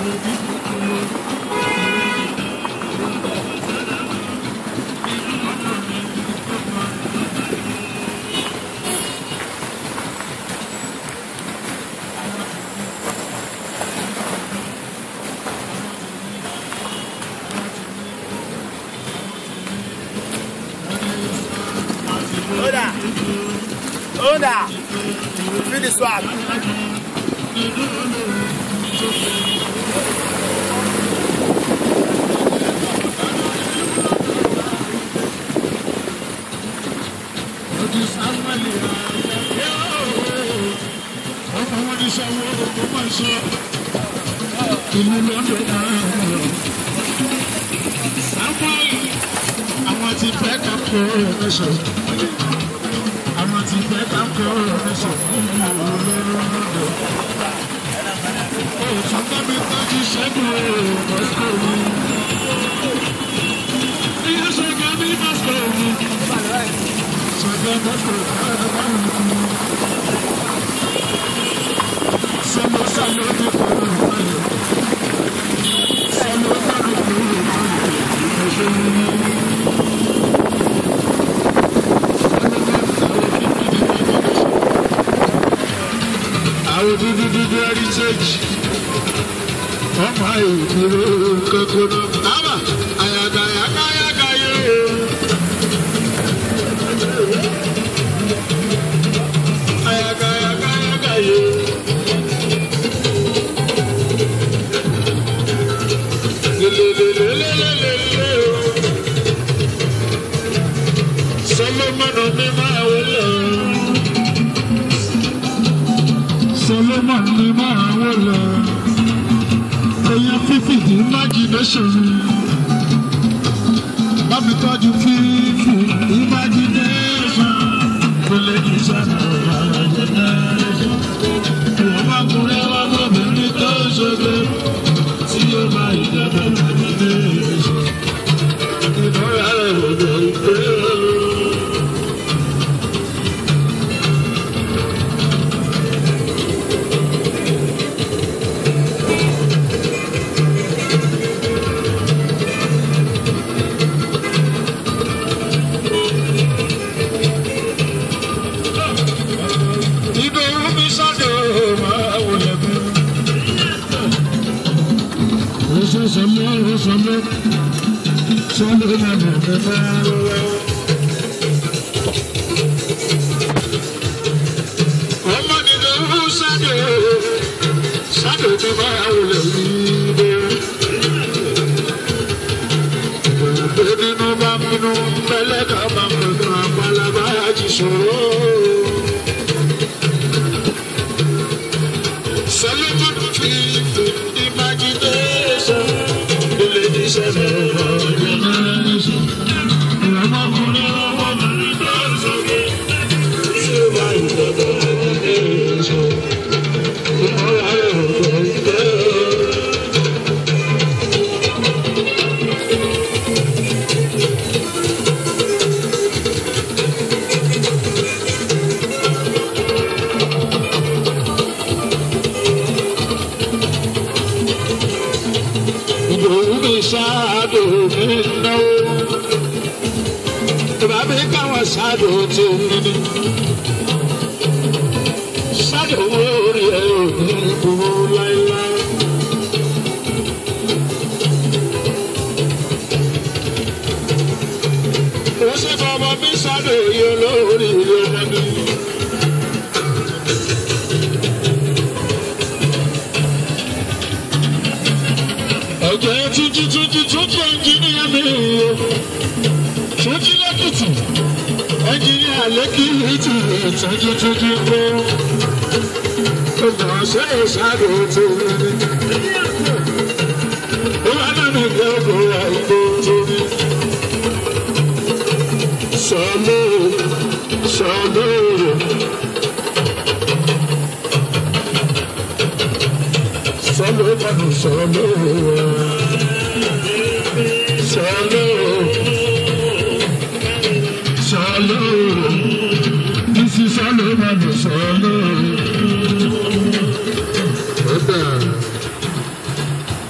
Oda. Oda. Feel the swag. Ìlú lọ́dọ̀ náà. Samuel, àwọn ti fẹ́ ká kó ẹ̀ṣọ́. Àwọn ti fẹ́ ká kó ẹ̀ṣọ́. Òtún bábí tọ́jú ṣẹ́gun Mọ́síkò mi. Iye ṣẹ́gun ní Mọ́síkò mi. Ṣẹ́gun Mọ́síkò mi. Sọ́mọ sọ́mọ ti kọ́ ọ̀rọ̀ Sọ́mọ sọ́mọ ti kọ́ ọ̀rọ̀ àwọn dúdú dúdú heritage ọmọ ìdúró kókóró àbà àyàgà àyàgà àyàgà yóò. Àyàgà àyàgà àyàgà yóò. Lelelelelelele o. Solomon ní máa wọlé o. Solomon ní máa wọlé. Èèyàn fífi di imagination. Bámi tọ́jú fífi imagination. Kò lè ní sọ́nà imagination. Ìwọ̀n bá kúrẹ́ wá bọ́bìnrin tó ṣoge. Tí ó máa ìjọba imagination. Ìmọ̀ra rẹ̀ ò lè gbé o. Ìdòwú mi sọ́dọ̀ máa wọlé bí. Oṣù sọmọ oṣù sọmọ sọmọ máa bọ̀ bẹ́ẹ̀ wọ́wọ́. Ọmọ ìdòwú sọ́dọ̀ sọ́dọ̀ tó máa wọlé bí. Òbí nínú bá bínú pẹ́lẹ́ ká máa pẹ̀lú àpálábá àti ṣòro. Solomon fífi imagination ilé iṣẹ́ lọ́wọ́ generation. Ìrọ̀mọ́kùnrin ọwọ́ mi tó sókè tí ó bá ìjọba generation. Ìmọ̀ra rẹ̀ ò gbọ́ ìgbẹ́. Ìdòwú mi ṣáàdò mi náwó. Ìbá mi káwọn ṣáàdò tó mi ní. Ṣáàdò wo orí ẹ ò ní dúró láéláé. Ó ṣe fọmọ mi ṣáàdò yìí olórí ilé ọmọdé. Ọ̀jẹ̀ tuntun tuntun tuntun ẹnjìníà mi o. Tuntun lẹ́kìtì. Ẹnjìníà lẹ́kìtì ìtọ́jú tuntun kó. Ọgbọ̀n ṣe ìṣàdó tó rí. Ó wá náà mi gbé ọgbọ̀n àìkú tó rí. Sọ̀lọ́ sọ̀lọ́. Sọ̀lọ́ mọ̀nù sọ̀lọ́. Sọ̀lọ́. Sọ̀lọ́. Bísí sọ̀lọ́ mọ̀nù sọ̀lọ́. Ó dà.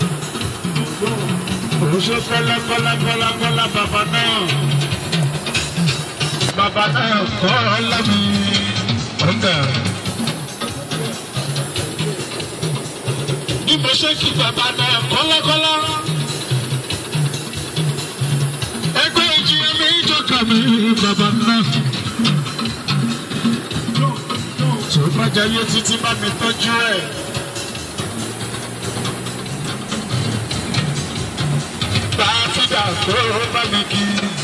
Oṣù kọ́lá kọ́lá kọ́lá kọ́lá bàbá náà. Bàbá náà kọ́ lámì ọ̀gá. Bí mo ṣe kí bàbá náà kọ́lákọ́lá. Ẹgbẹ́ ìjìyà mi ìjọka mi bàbá náà. Tó bá jayé títí bá mi tọ́jú ẹ̀. Bá a fi dà kó bá mi kí.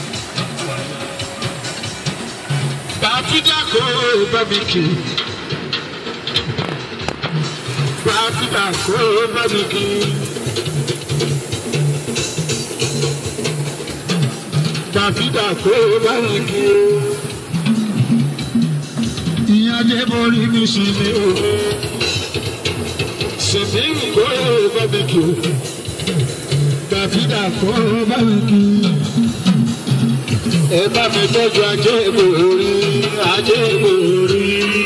Bá a fi dà kó bá mi kí. Bá a fi dà kó bá mi kí. Bá a fi dà kó bá mi kí. Ìyá Adébórí mi sì ni o. Ṣèbí kó bá mi kí. Bá a fi dà kó bá mi kí. Ẹ bá mi tọ́jú ajé ìgbòrí, ajé ìgbòrí.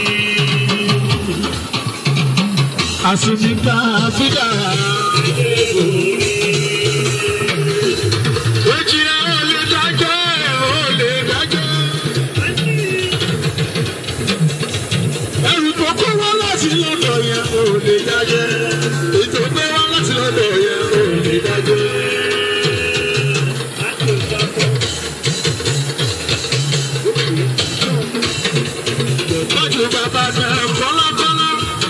Àsìmígbà fídà. Ojìlá ò lè dájọ́, ò lè dájọ́. Ẹrù tó kó wá láti lọ́dọ̀ yẹn ò lè dájọ́. Ètò gbé wá láti lọ́dọ̀ yẹn ò lè dájọ́. Tọ́jú bàbá náà kọ́lákọ́lá.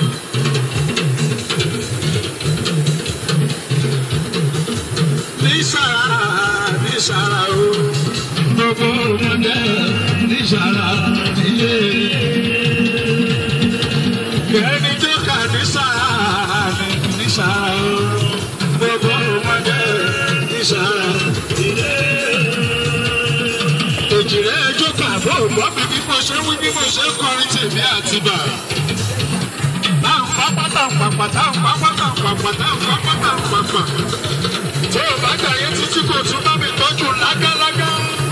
Nísàrà nísàrà o. Gbogbo ọmọdé nísàrà nílé. Ẹni tó kà nísàrà ní nísàrà o. Gbogbo ọmọdé nísàrà nílé. Èjìrẹ́ ẹjọ́ kàbọ̀ ògbọ́n mi bí mo ṣe wí bí mo ṣe kọrin tèmi àti bà. Táwọn pápá táwọn pàpà táwọn pápá táwọn pàpà táwọn pápá táwọn pàpà tí o bá jàyé títí kò tún bá mi tọ́jú lágálágá.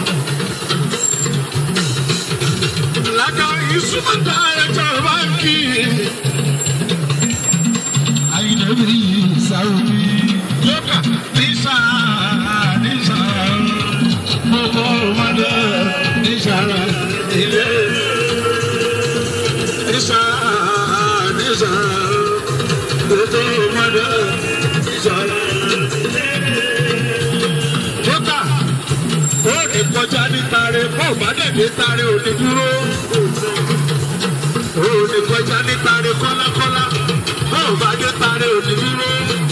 Lágá ìsúmọ̀tà ẹ̀jọ̀ báńkì. Àyìnbí yìí sáwùmí. Yókà nísà nísà gbogbo ọmọdé nísàrà ilé. Nísà nísà gbogbo ọmọdé nísàrà kódà ó ní kọjá ní tare bó bá dẹ̀dẹ̀ tare ò ní dúró ó ní kọjá ní tare kọ́lákọ́lá bó bá dé tare ò ní dúró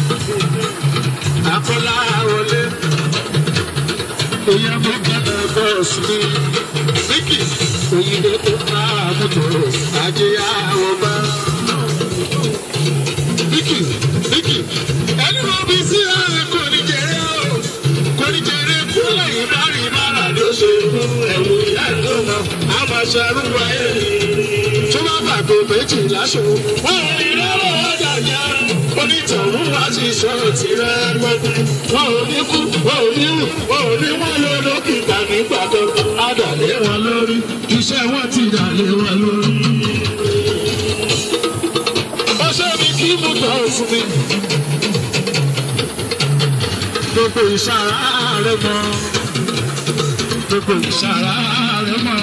akọ́lá wọlé èèyàn mi gbọ́dọ̀ bọ́ọ̀sì mi síkì òyìnbó tó ká àmútó ajé àwọn bá. Bíkì bíkì ẹni wọ́n bí sí ààrẹ kò ní jẹrẹ o kò ní jẹrẹ kúlẹ̀ ìbárí ìbára ló ṣe fún ẹ̀wù ìyá ìdóná àmàṣẹ arúgbó ayé tó bá gbàgbé méjì láṣọ. Wọ́n ò ní lọ́wọ́ ọjà yá onítọ̀hún wá sí sọ̀rọ̀ tirẹ̀ gbọ́dọ̀. Wọ́n ò ní kú, wọ́n ò ní rù, wọ́n ò ní wọ́n lọ lókìtà nígbà tó adàlẹ́ wọn lórí. Iṣẹ́ wọn ti dàlẹ́ wọn lórí. Ọṣẹ́ mi kí mú tọ́ fún mi. Gbogbo ìṣàrá rẹ̀ mọ́. Gbogbo ìṣàrá rẹ̀ mọ́.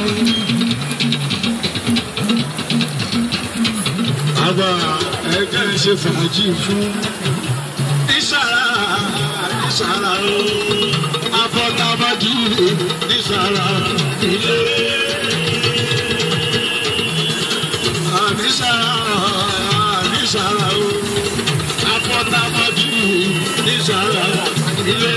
Àgbà ẹgbẹ́ ń ṣe fàájì fún ìṣàrá ìṣàrá o. Afọlábájú ìṣàrá ilé. Àníṣàrá àníṣàrá o. Afọlábájú ìṣàrá ilé.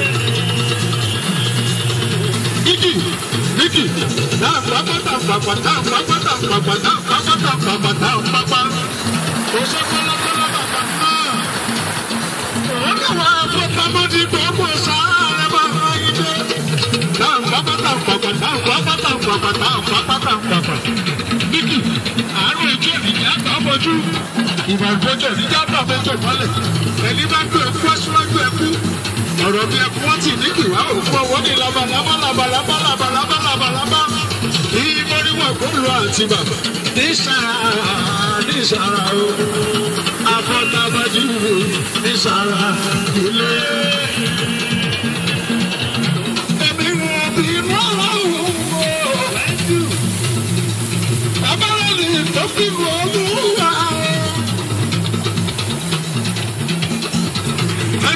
Bíkì Bíkì náà pápátá pàpàtà pápátá pàpàtà pápátá pàpàtà pápá. Kò ṣe kọ́lọ́kọ́lọ́ bàbá náà. Òun kà wá fọ́pamọ́dé gbogbo sáré bá wáyé dé. Náà pápátá pàpàtà pápátá pàpàtà pápátá pàpà. Bíkì àárọ̀ ètò ìdíjà tó bójú. Ìbàgbọ́jọ̀ ìdíjà tó àbẹ́jọ mọ́lẹ̀. Ẹni bá gbé ẹkú aṣíwájú ẹkú. Ọ̀rọ̀ bí ẹkú wọ́n ti ní kìwá òkú ọwọ́ ní labalábá labalábá labalábá labalábá. Ìmọ̀ríwọ̀ kò lọ àti bàbá. Nísàrà nísàrà o. Afọ́tábájú nísàrà ilé.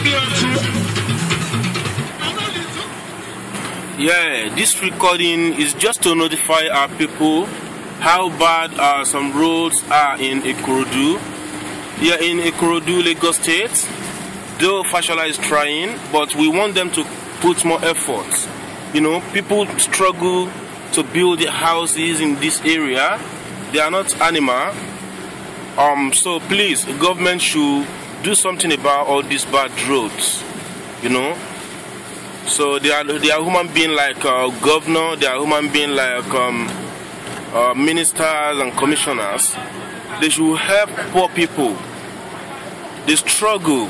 bí ọtí. Yeah, this recording is just to notify our people how bad uh, some roads are in Ikorodu. Yeah, in Ikorodu, Lagos State. Though Fashola is trying, but we want them to put more effort. You know, people struggle to build their houses in this area. They are not animal. Um, so please, the government should do something about all these bad roads. You know, so they are they are human being like uh, governor, they are human being like um, uh, ministers and commissioners. They should help poor people. They struggle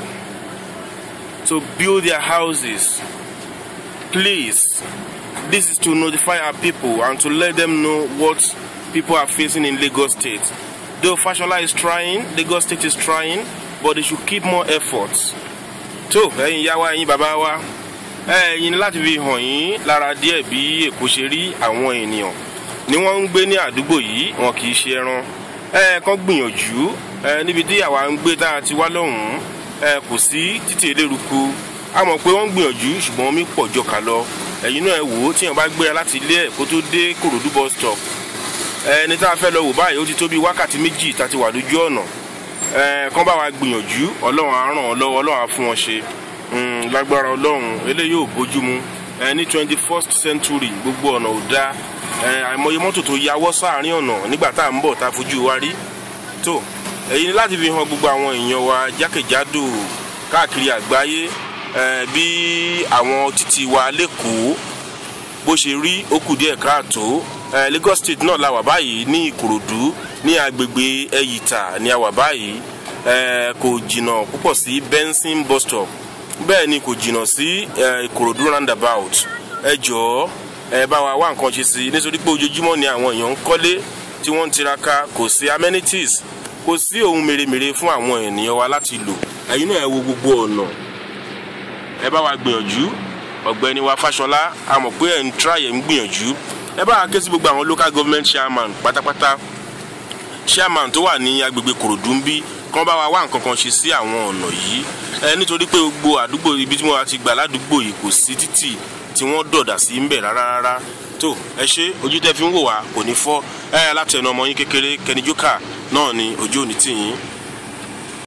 to build their houses. Please, this is to notify our people and to let them know what people are facing in Lagos State. Though Fashola is trying, Lagos State is trying, but they should keep more efforts. tó ẹ̀yin yá wa ẹ̀yin bàbá wa ẹ̀yin láti fi hàn yín lára díẹ̀ bí èkó ṣe rí àwọn ènìyàn ni wọ́n ń gbé ní àdúgbò yìí wọn kì í ṣe ẹran ẹ kàn gbìyànjú ẹ níbi tí àwa ń gbé tá a ti wá lọ́hùn-ún ẹ kò sí títì eléruku a mọ̀ pé wọ́n ń gbìyànjú ṣùgbọ́n omi pọ̀ jọ kà lọ ẹ̀yin náà ẹ wò ó tíyàn bá gbéra láti ilé ẹ̀ kó tó dé kòròdú bus stop ẹni tá a fẹ́ lọ wò báyìí ó ti tó bí wákàtí méjì tá a ti wà lójú ọ̀nà ẹ kàn bá wa gbìyànjú ọlọ́run á ràn ọ́ lọ́wọ́ ọlọ́run á fún wọn ṣe Mm, lágbára ọlọ́run eléyìí ò bójúmu ẹ ní twenty first century gbogbo ọ̀nà ò dáa ẹ àìmọye mọ́tò tó yawọ́ sáàrin ọ̀nà nígbà tá à ń bọ̀ tá a fojú wa rí tó èyí ni láti fi hàn gbogbo àwọn èèyàn wa jákèjádò káàkiri àgbáyé ẹ bí àwọn títì wa lẹ́kọ̀ọ́ bó ṣe rí ó kù díẹ̀ káàtó ẹ Lagos State náà la wà báyìí ní Ìkòròdú ní agbègbè Ẹ̀yìtà ní a wà báyìí ẹ kò jìnnà púpọ̀ sí Benson bus stop bẹ́ẹ̀ ni kò jìnnà sí ìkòròdú roundabout ẹ jọ̀ọ́ ẹ bá wa wá nǹkan ṣe sí i nítorí pé ojoojúmọ́ ni àwọn èèyàn ń kọ́lé tí wọ́n ń tiraka kò sí amenities kò sí ohun mèremère fún àwọn ènìyàn wa láti lò ẹ̀yin náà ẹ wo gbogbo ọ̀nà ẹ bá wa gbìyànjú ọ̀gbẹ́ni wa Fáṣọlá a mọ̀ pé ẹ̀ ń try ẹ̀ ń gbìyànjú ẹ bá wa ké sí gbogbo àwọn local government chairman pátápátá chairman tó wà ní agbègbè kòròdú ń bí kán bá wa wá nǹkan kan ṣe sí àwọn ọ̀nà yìí ẹ nítorí pé gbogbo àdúgbò ibi tí mo ti gbà ládùúgbò yìí kò sí títì tí wọ́n dọ̀dà sí ń bẹ̀ rárá rárá tó ẹ ṣe ojú tẹ́ fi ń wò wá kò ní fọ́ ẹ látẹnu ọmọ yín kékeré Kenny Joker náà ni ojú òní tì yín